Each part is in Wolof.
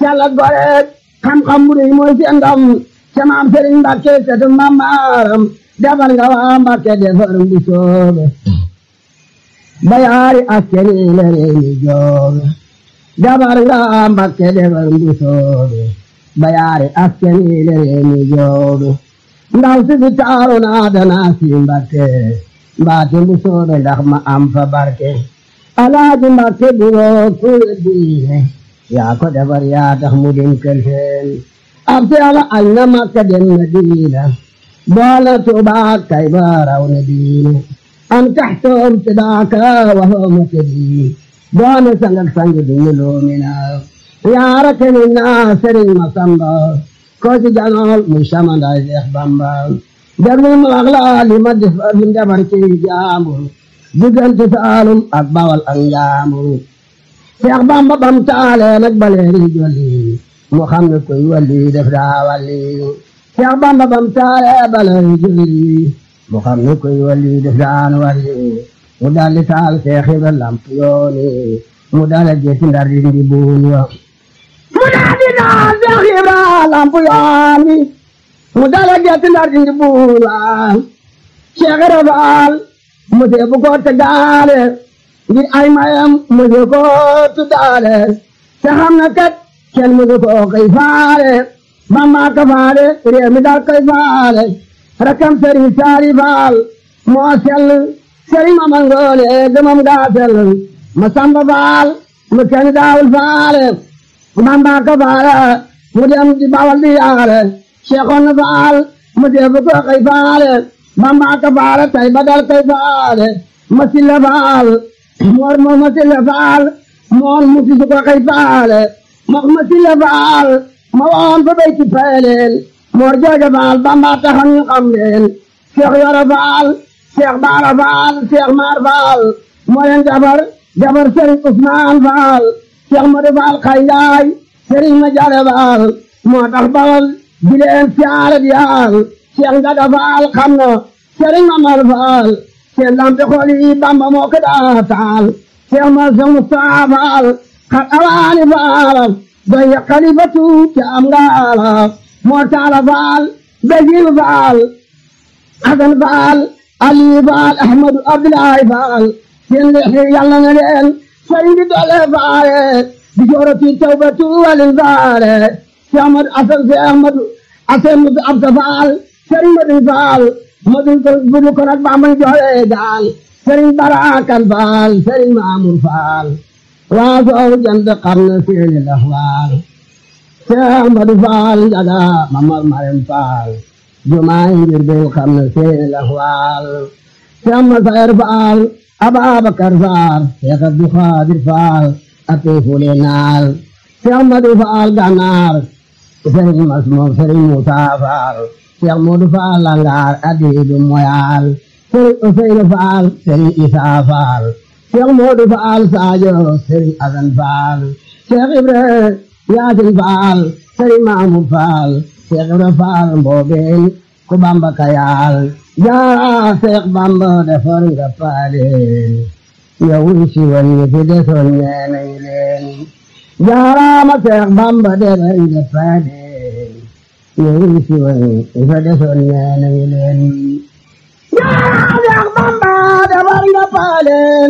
sella goreet xam-xam bu rëy mooy seen ndam ca maam Sëriñ Mbàkke sëtu maam maaram defar nga waa Mbàkke defar bu soobe bayaari askeni le réew mi joobe defar nga waa Mbàkke defar bu soobe bayaari askeni le réew mi joobe ndaw si fi taaru naa danaa si Mbàkke mbaate bu soobe ndax ma am fa barke alaaji Mbàkke buroo kuwe diine yaa ko defar yaa tax mu dem kër seen ab si ala añ na Makka dem na diina boole Tuubaa kay ba raw na diine an taxtoom ci daaka waxoo ma te diine doone sangak sangi duñu loomina yaara keni naa Sëriñ Masamba ko ci janool muy samandaay Seex Bamba derul ma wax la li ma def li defar ci jaambur diggante Saalum ak Bawal ak Njaambur Seex Bamba bam taale nag baleeri jolli mu xam ne koy walli def daa walli Seex Bamba bam taale baleeri jolli mu xam ne koy walli def daan walli mu dalli taal Seex Ibra lamp yooni mu dala jeeti ndar di ndi buun yo mu dalli taal Seex Ibra lamp yooni mu dala jeeti ndar di ndi buun yo Seex Ibra Faal mu seebu ko te gaale ngir ay mayam musu ko tuddaale te xam na kat kenn musu ko koy faale Bamba ka faale réew mi daal koy faale rakam sëriñ saari faal moo sell sëriñ ma mangoone gëmam gaa sell ma samba faal mu kenn daawul faale Bamba ka faale mu dem di bawal di yaare Seexoon faal mu seebu ko koy faale Bamba ka faale tay ba dal koy faale ma silla faal moor moo ma silla faal moon mu si su ko xëy faale mook ma silla faal ma woon fa bay ci peeleel moor jooja faal bamba taxan ñu xam leen seex yoro faal seex baara faal seex maar faal moo leen jabar jabar sëriñ usmaan faal seex madu faal xayyaay sëriñ ma jare faal moo tax bawal di leen siyaare di yaal seex njaga faal xam na sëriñ ma mar faal seen lampe xool yi bamba moo ko daa taal seex ma seex Mustafaa faal xat awaani faal doy xalifatu ca am ngaala moo taala faal basiiru faal hasan faal aliyu faal ahmadu abdulaay faal seen leexi yàlla na leen sëriñ bi doole faale di joorati tawbatu walin faale seex ahmadu asan seex ahmadu asan musu absa faal sëriñ madu faal madul ko budu ko nag bamba joxe gaal sëriñ barakan faal sëriñ maamur faal waa soow jant xam na seeni laxwaal seex madu faal njaga mamar marem faal jumaay ngir bil xam na seeni laxwaal seex masayer faal ababakar faal seex abdu xaadir faal ate fule naal seex madu faal ganaar sëriñ masmoom sëriñ musa faal Seex Moodu Faal langaar adiidu moyaal Sëriñ Useynu Faal Sëriñ Isaa Faal Seex Moodu Faal Saajo Sëriñ Asan Faal Seex Ibra Yaasin Faal Sëriñ Maamud Faal Seex Ibra Faal mboobeen ku Bamba kayaal yaa Seex Bamba defar nga paaleen yow si woon ñi fi desoon nee nañu leen jaaraama Seex Bamba defar nga paaleen yow si woon ifa desoon nee nañu leen yaa Seex Bamba defar nga paaleen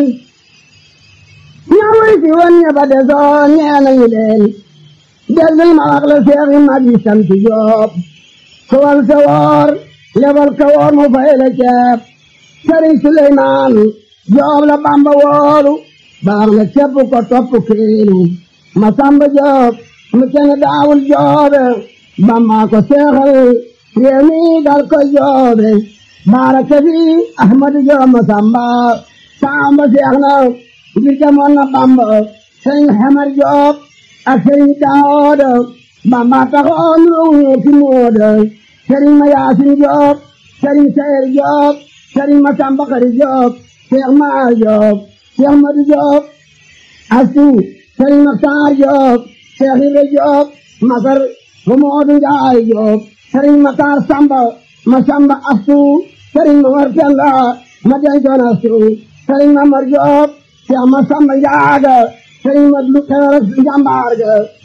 yow si woon ña fa desoon nee nañu leen déggal ma wax la seex yi mag yi sant Jóob ku wal sa woor lebal ka woor mu fay la ceeb Sëriñ Suleymaan Jóob la Bamba woolu baax na ceeb ko topp kiilu ma Samba Jóob mu kenn daawul joobe Bamba ko seexal réew mi dal ko joobe baaraka fi Ahmadu Jóob ma Samba Samba seex na ngir jamoon na Bamba Sëriñ Xamar Jóob ak Sëriñ Daawuda Bamba taxoon ruuñu ki mooda Sëriñ ma Yaasin Jóob Sëriñ Sayer Jóob Sëriñ ma Samba Xari Jóob Seex Maar Jóob Seex Madu Jóob Astu Sëriñ Maxtaar Jóob Seex Ibra Jóob Masar bu Moodu Njaay Jóob Sëriñ Maxtaar Samba ma Samba Astu Sëriñ ma War Penda ma dencoon Astu Sëriñ ma Mar Jóob Seex ma Samba Njaaga sëriñ ma lu xewar ak njàmbaar ga